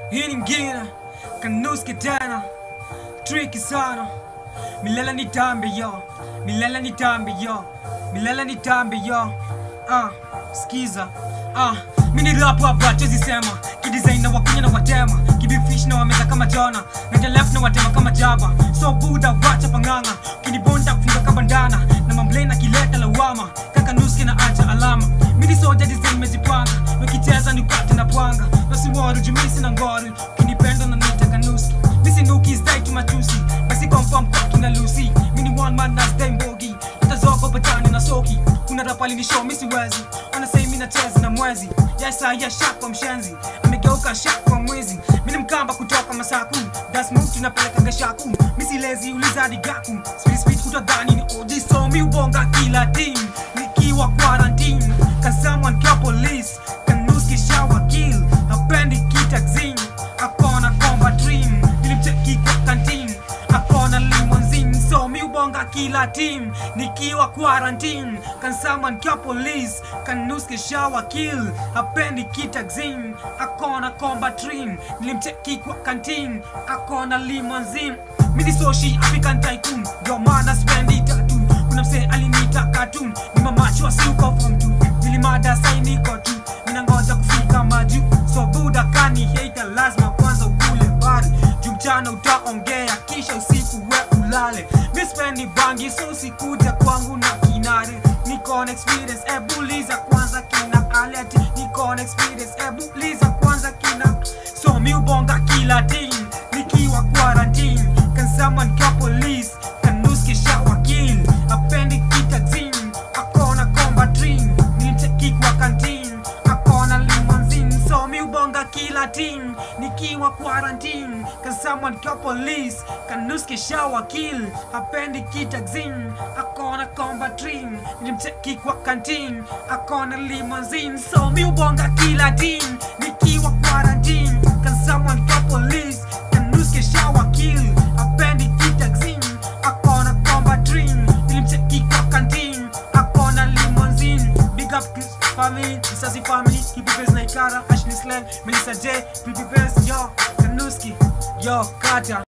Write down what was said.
hii ni ngine kanuski tena triki sana milele ni tambi yo milele ni tambi yo milele ni tambi yo ah skiza ah mini rap hapa chezi sema kidesign na wakunya na watema kibifish na wameza kama jona na left na watema kama jaba so buda wacha panganga kinibonda kufunga kabandana na mamble na kileta lawama kaka nuski na acha alama mini soja design mejipanga nikicheza nikate na pwanga nasimwaru jumisi na ngoru kinipenda na nitaka nuski misi nuki style tu machusi basi confirm kwa kina Lucy mini one man na stay mbogi utazoka batani na soki kuna rapali ni show misi wezi wanasai mimi nacheza na mwezi yasa ya shaka mshenzi amegeuka shaka mwezi mimi mkamba kutoka masaku das move tunapeleka gashaku misi lezi uliza digaku speed speed kutadhani ni OG so mi ubonga kila team nikiwa quarantine can someone call police can nuski shower kill hapendi kitaxin akona combat dream nilimcheki kwa canteen akona limonzin so mi ubonga kila team nikiwa quarantine can someone call police can nuski shower kill hapendi kitaxin akona combat dream nilimcheki kwa canteen akona limonzin mini soshi african tycoon ndio maana spendi tatu kuna msee alinita cartoon ni mamacho asiuko form tu nilimada sai niko tu ninangoja kufika maju so buda kani hater lazima kwanza ukule bari juu mchana utaongea kisha usiku we ulale mispendi bangi so sikuja kwangu na kinare niko na experience ebuliza kwanza kina alert niko na experience ebuliza kwanza kina so mi ubonga kila team nikiwa quarantine can someone call police can nuski shower kill apendi kitaxin akona combat dream nilimcheki kwa canteen akona limonzin so mi ubonga kila team nikiwa quarantine can someone call police can nuski shower kill apendi kitaxin akona combat dream nilimcheki kwa canteen akona limonzin so mi ubonga kila team nikiwa quarantine can someone call police can nuski shower kill apendi kitaxin akona combat dream nilimcheki kwa canteen akona limonzin big up Chris family Isasi family Hippie Base na Ikara Ashley Slang Melissa J Pretty Base yo Kanuski yo Kata